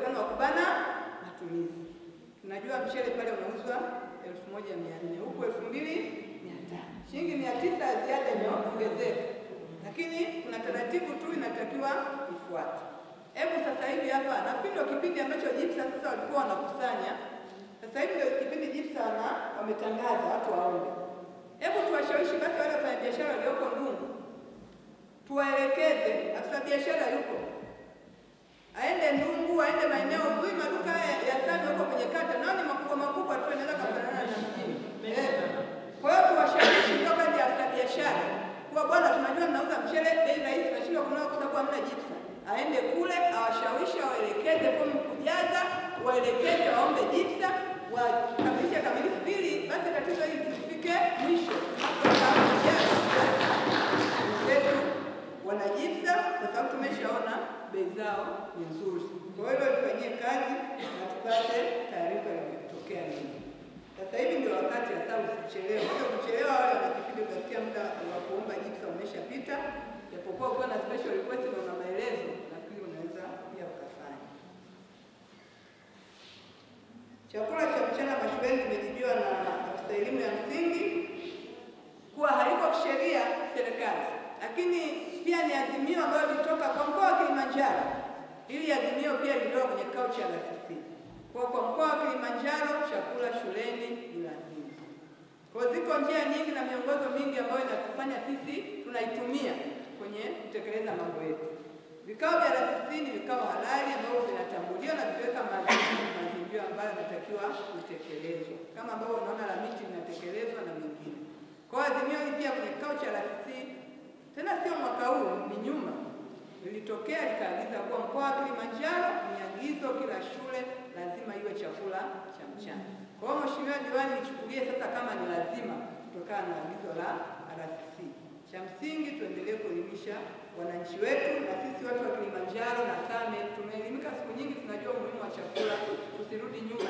uwezekano wa kubana matumizi. Tunajua mchele pale unauzwa elfu moja mia nne huku elfu mbili mia tano shilingi mia tisa ya ziada imeongezeka, lakini kuna taratibu tu inatakiwa ifuate. Hebu sasa hivi hapa, nafikiri ndio kipindi ambacho JIPSA sasa walikuwa wanakusanya. Sasa hivi ndio kipindi JIPSA wana wametangaza watu waombe. Hebu tuwashawishi basi wale wafanyabiashara walioko Ndungu, tuwaelekeze. Afisa biashara yuko, aende Ndungu, aende maeneo huyu, maduka haya ya Same huko kwenye kata, nao ni makubwa makubwa tu, yanaweza kufanana na mjini. Eh. Kwa hiyo tuwashawishi, ndio kazi ya afisa biashara kuwa bwana, tunajua mnauza mchele bei rahisi, nashindwa kununua kwa sababu hamna JIPSA. Aende kule awashawishi, awaelekeze fomu kujaza, waelekeze waombe JIPSA, wakamilishe kamilifu pili, basi tatizo hili tufike mwisho wenzetu wana JIPSA kwa sababu tumeshaona bei zao ni nzuri. Kwa hiyo tufanyie kazi na tupate taarifa imetokea nini. Sasa hivi ndio wakati hasa, usichelewe. Hata kuchelewa, wale wana kipindi utasikia muda wa kuomba JIPSA umeshapita, japokuwa ukiwa na special request na una maelezo, nafikiri unaweza pia ukafanya. Chakula cha mchana mashuleni kimejibiwa na afisa elimu ya msingi kuwa haliko kisheria serikali, lakini pia ni azimio ambayo lilitoka kwa mkoa wa Kilimanjaro. Hili azimio pia lilitoka kwenye kikao cha RCC. Kwa kwa mkoa wa Kilimanjaro chakula shuleni ni lazima. Kwa ziko njia nyingi na miongozo mingi ambayo inatufanya sisi tunaitumia kwenye kutekeleza mambo yetu. Vikao vya RCC ni vikao halali ambavyo vinatambuliwa na viweka mazingira ambayo yanatakiwa kutekelezwa, kama ambavyo unaona la miti linatekelezwa na mengine. Kwa hiyo azimio hili pia kwenye kikao cha RCC, tena sio mwaka huu, ni nyuma lilitokea likaagiza kuwa mkoa wa Kilimanjaro ni agizo, kila shule lazima iwe chakula cha mchana. Kwa hiyo Mheshimiwa Diwani, nichukulie sasa kama ni lazima kutokana na agizo la RCC. Cha msingi tuendelee kuelimisha wananchi wetu, na sisi watu wa Kilimanjaro na Same tumeelimika siku nyingi, tunajua umuhimu wa chakula, tusirudi nyuma